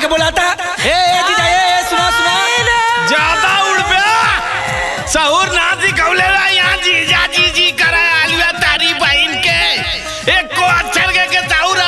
के बुलाता ए ए जीजा ए ए, सुना सुना ज्यादा उड़ पे सहूर ना सिखौले ला यहाँ जीजा जी जी करे आलुआ तारी बहन के एक को अक्षर के के सहूर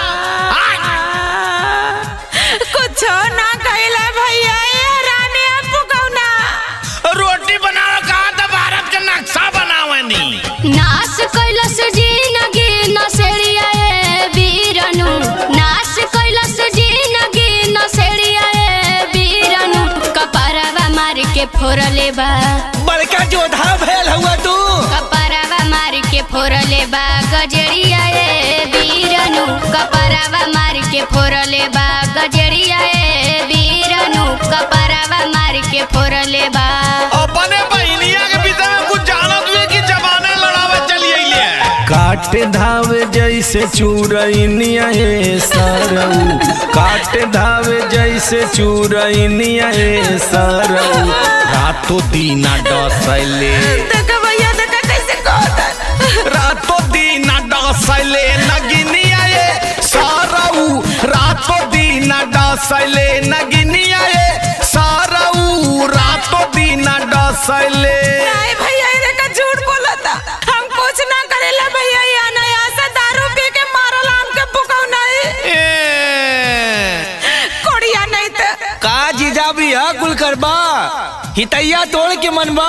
कुछ ना कहला भैया ये रानी आपको कौना रोटी बनाओ कहा था भारत का नक्शा बनावे नी नाश कैलस जिनगी नसेड़िया ए बीरनु नाश कैलस जिनगी नसेड़िया ए बीरनु कपरवा मार के फोरले बा बड़का जोधा भेल हुआ तू कपरवा मार के फोरले बा गजरिया ए बीरनु कपरवा मार के फोरले बा गजरिया ए बीरनु कपरवा मार के फोरले बा अपने बहनिया के विषय में कुछ जानत हुए कि जमाना लड़ावे चलिए ले काट धावे जैसे चूरैनिया ए सरऊ काट धावे जैसे चूरैनिया ए सरऊ रातों दीना डसैले देखा भैया देखा कैसे कहता रातों दीना डसैले नगिनिया ए सरऊ रातों दीना डसैले नगिनिया ए सरऊ रातों दीना डसैले नहीं भैया ये देखा झूठ बोला था हम कुछ ना करेला भैया ये नया से दारू पी के मारल हमके पुकाऊ नहीं कोड़िया नहीं तो का जीजा भी है कुल करबा हितैया तोड़ के मनबा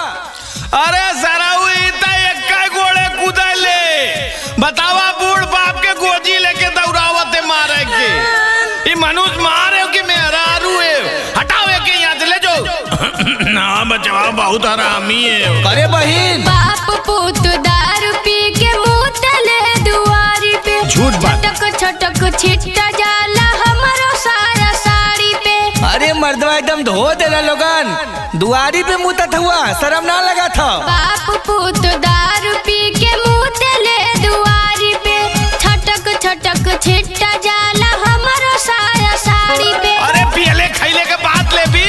अरे सराऊ इता एक गोड़े कूदले बतावा बूढ़ बाप के गोजी लेके दौड़ावते मारे के ई मनुष्य मारे कि मेहरारू है हटाओ के यहाँ से ले जाओ ना बचवा बहुत हरामी है अरे बहिन बाप पुत दारू पी के मुंह तले दुआरी पे झूठ बात। छटक छटक छिट्टा जाला हमारो सारा साड़ी पे अरे मर्दवा एकदम धो देला लोगन दुआरी पे मुतत हुआ शर्म ना लगा था बाप पुत दारू पी के मुंह तले दुआरी पे छटक छटक छिट्टा जाला हमारो सारा साड़ी पे अरे पियले खैले के बात ले भी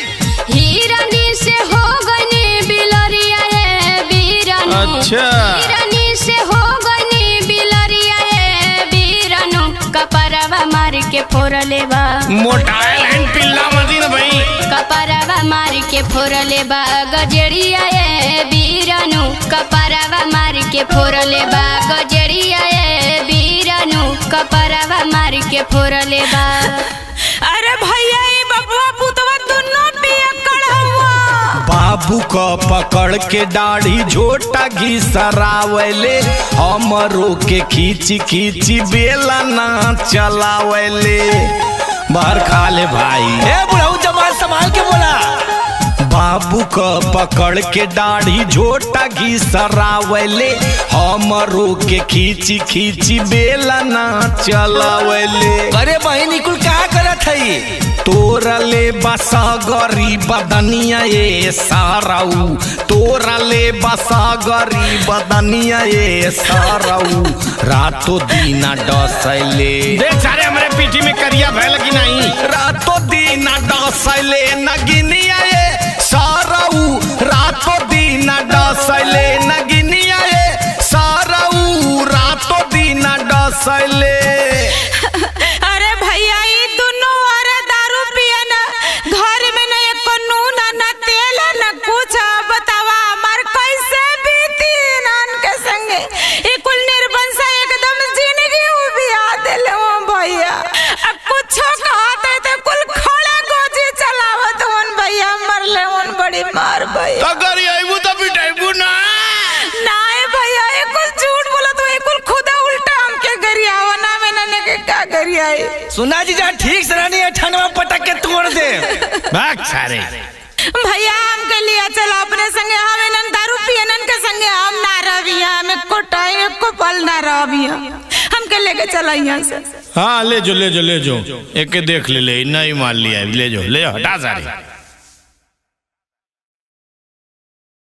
हिरनी से हो गनी बिलरिया ए बीरनु अच्छा। हिरनी से हो गनी बिलरिया ए बीरनु कपरवा मार के फोरले बा मोटाए लाइन पिल्ला मदीन भाई कपरवा मार के फोरले बा गजरिया ए बीरनु कपरवा मार के फोरले बा गजरिया ए बीरनु कपरवा मार के फोरले बा अरे भैया ये बबुआ पुतवा दोनों पिया हुआ बाबू क पकड़ के दाढ़ी झोटा घिसरावले हमरो के खींची खींची बेला ना चलावले बाहर खा ले भाई ए बुढ़ऊ जमाल संभाल के बोला बाबू क पकड़ के दाढ़ी झोटा घिसरावले हमरो के खींची खींची बेला ना चलावले अरे बहिन कुल का करत हई तोरले बसा गरी बदनिया ये साराऊ तोरले बसा गरी बदनिया ये साराऊ रातों दीना डसैले देख सारे हमारे पीठी में करिया भैल की नहीं रातों दीना डसैले नगिनिया ये साराऊ रातों दीना डसैले नगिनिया ये साराऊ रातों दीना डसैले अरे भैया ये दोनों अरे दारू पिया ना घर में न एक नून न तेल न कुछ बतावा हमार कैसे बीती नान के संगे ये कुल निर्बंस एकदम जिंदगी उबिया देले हो भैया अब कुछ कहते तो कुल खड़ा गोजी चलावत होन भैया मरले होन बड़ी मार भैया तो करी आईबू तो पिटाईबू ना नाए भैया ये कुल झूठ बोला तो ये कुल खुदा उल्टा हमके गरियावा ना में नने के का गरियाई सुना जीजा ठीक से रानी अठानवा पटक के तोड़ दे भाग सारे भैया हमके लिया चला अपने संगे हमें नन दारू पियनन के संगे हम ना रहिया हमें को टाइम को पल ना रहिया हमके लेके चला यहाँ से हाँ ले जो ले जो ले जो एक के देख ले ले नहीं मान लिया ले जो ले जो हटा सारे